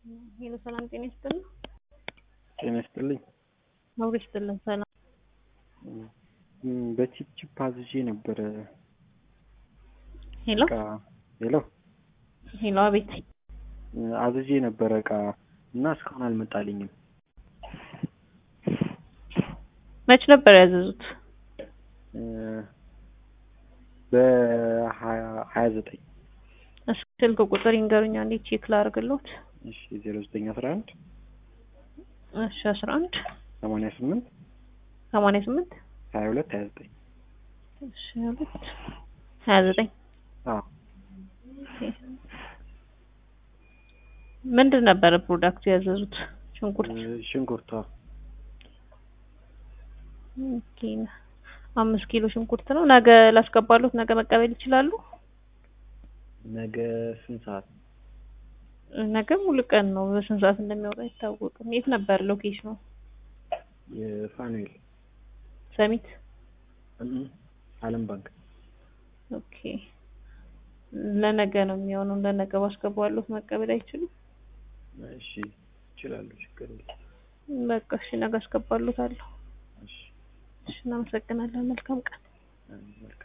ሄሎ ሰላም ጤና ይስጥልን። ጤና ይስጥልኝ። አብሮ ይስጥልን። ሰላም እም፣ በቺፕ ቺፕ አዝዤ ነበረ ሄሎ እቃ ሄሎ ሄሎ፣ አቤት። አዝዤ ነበረ እቃ እና እስካሁን አልመጣልኝም። መች ነበር ያዘዙት? እ፣ በሀያ ሀያ ዘጠኝ እስኪ ስልክ ቁጥር ይንገሩኝ አንዴ ቼክ ላድርግልዎት። እሺ ዜሮ ዘጠኝ አስራ አንድ እሺ አስራ አንድ ሰማንያ ስምንት ሰማንያ ስምንት ሀያ ሁለት ሀያ ዘጠኝ እሺ ሁለት ሀያ ዘጠኝ አዎ ምንድን ነበረ ፕሮዳክቱ ያዘዙት? ሽንኩርት። እ፣ ሽንኩርቷ ኦኬ አምስት ኪሎ ሽንኩርት ነው። ነገ ላስገባሉት፣ ነገ መቀበል ይችላሉ? ነገ ስንት ሰዓት? ነገ ሙሉ ቀን ነው። በስንት ሰዓት እንደሚወጣ አይታወቅም። የት ነበር ሎኬሽኑ? የፋኑኤል ሰሚት። እም፣ አለም ባንክ ኦኬ ለነገ ነው የሚሆነው። ለነገ ባስገባሉት መቀበል አይችሉም? እሺ ይችላሉ፣ ችግር የለም። በቃ እሺ፣ ነገ አስገባሉታለሁ። እሺ እሺ፣ እናመሰግናለን። መልካም ቀን። መልካም